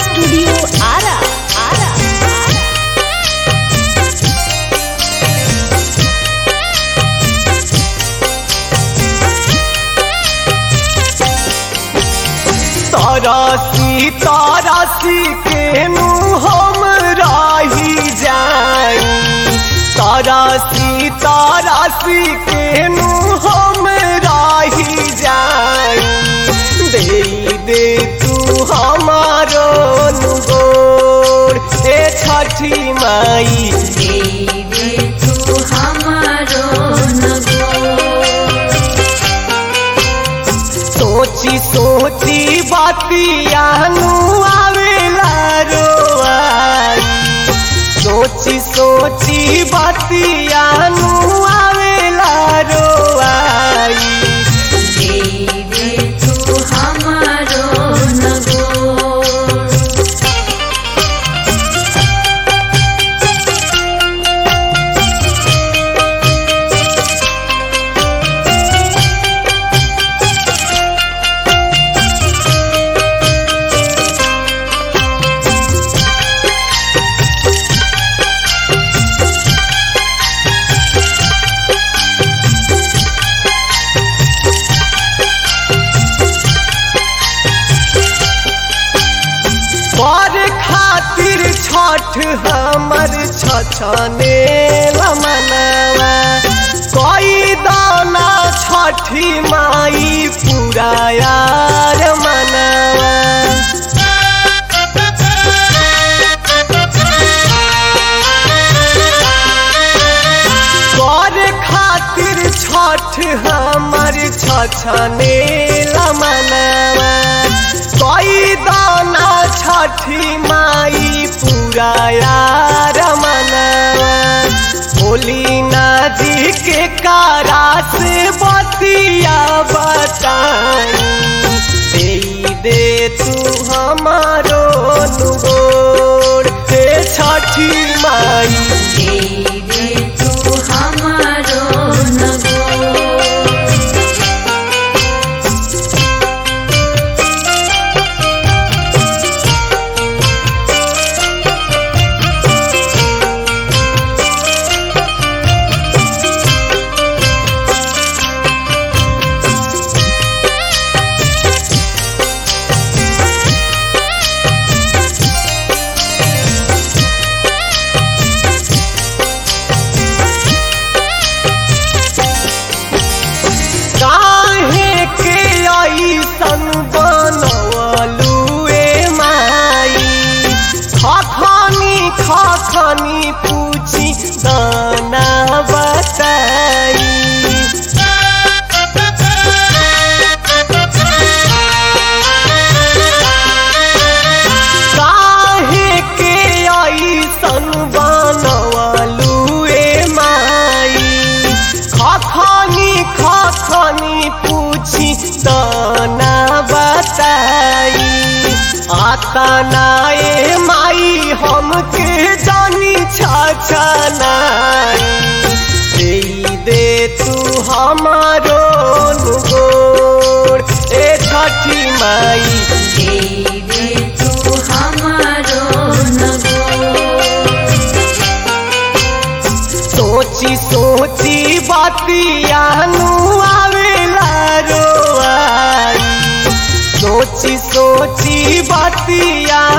studio Ara Ara Ara तरसी तरसी केनु हम रही जाई तरसी तरसी केनु हम रही जाई दे दे तू हमारो गोर ए छठी माई देवे तू हमारो नगो सोची सोची बातियानु आवेला रोआई सोची सोची बातियानु आवेला रोआई देवे तू हमारो नगो पर खातिर छठ हमर छछने मनवा कोई दाना छठी माई पूरा यार मनवा कर खातिर छठ हमर छछने मनवा कोई दाना छठी माई पूरा यार मनवा बोली ना जी के कारा से बतिया बताई दे दे तू हमारो नुगोर हे छठी माई देवे तू हमारो नगो काहे के ऐसन बनवलू ए माई खखनी खखनी पूछी दाना बताई काहे के ऐसन बनवलू ए माई खखनी खखनी पूछी दाना बताई आता नाए माई हमके जानी छाछा नाई दे दे तू हमारो गोर ए छठी माई देवे तू हमारो नगो सोची सोची बातियानु आवेला रोआई सोची सोची बातिया